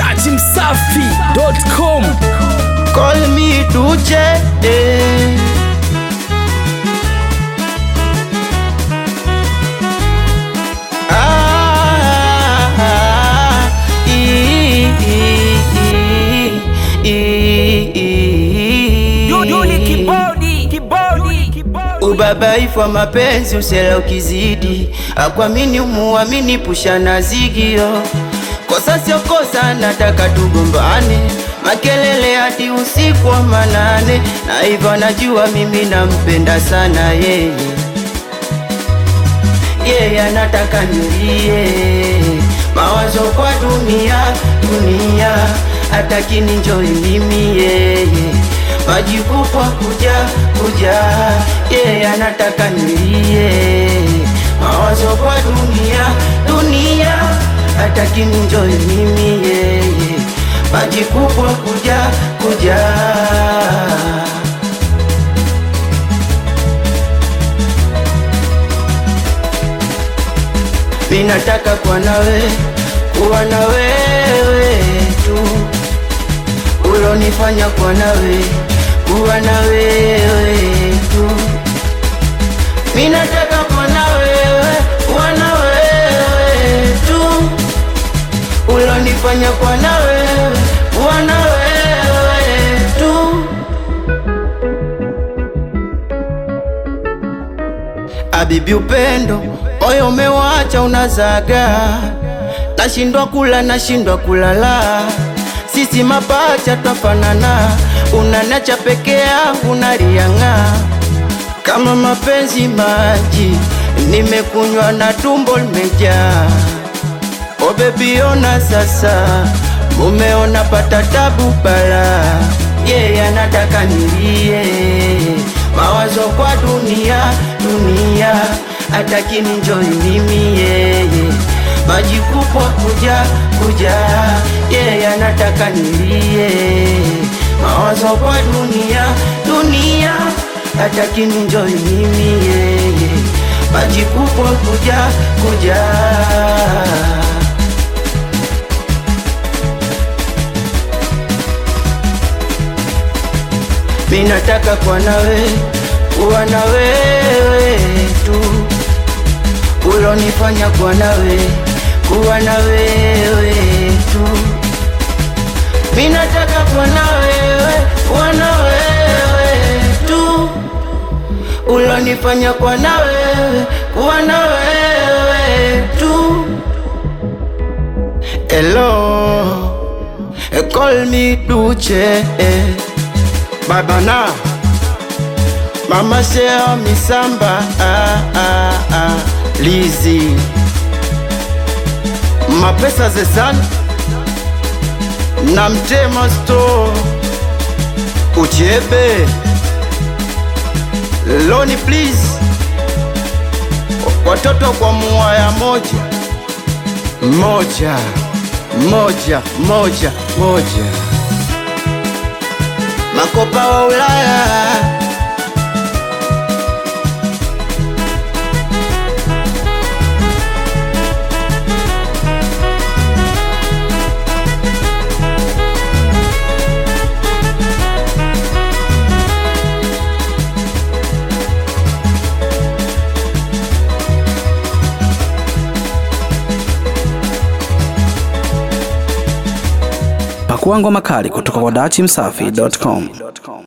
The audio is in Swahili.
dachimsafi.com Call me Duche. Eh. Ah, i- i- i- i- i- Duduli kibodi kibodi kibodi Ubabaifu wa mapenzi usela ukizidi, akwamini umuamini pushana zigio. Kosa sio kosa, nataka tugombane, makelele hadi usiku wa manane, na hivyo najua mimi nampenda sana yeye, yeye anataka nilie, mawazo kwa dunia dunia, hataki ninjoi mimi yeye majibu kwa kuja kuja, yeye anataka nilie, mawazo kwa dunia dunia, hataki ninjoi mimi yeye, majibu kwa kuja kuja. Minataka kuwa nawe, kuwa na wewe tu ulonifanya kuwa nawe, kuwa na wewe tu. Minataka kuwa na wewe, kuwa na wewe tu, ulonifanya kuwa na wewe, kuwa na wewe tu. Abibi upendo, moyo umewacha unazaga, nashindwa kula, nashindwa kulala, sisi mapacha twafanana, unanacha peke yangu narianga kama mapenzi maji, nimekunywa na tumbo limejaa. O baby ona sasa, mumeona pata tabu bala, yeye anataka nilie, mawazo kwa dunia dunia, hataki ninjoi mimi yeye, maji kubwa kuja kuja, yeye anataka nilie, mawazo kwa dunia dunia, hataki ninjoi mimi yeye, maji kubwa kuja kuja. Minataka kuwa nawe, kuwa na wewe tu, ulonifanya kuwa nawe, kuwa na wewe tu. Minataka kuwa na wewe, kuwa na wewe tu, ulonifanya kuwa na wewe, kuwa na wewe tu. Hello, call me Duche. Eh. Baba na Mama Shea Misamba ah, ah, ah. Lizi Mapesa zesan na Mtema Store Uchebe Loni please Watoto kwa muaya moja moja moja moja moja makopa wa Ulaya pakuangwa makali kutoka kwa dachimsafi.com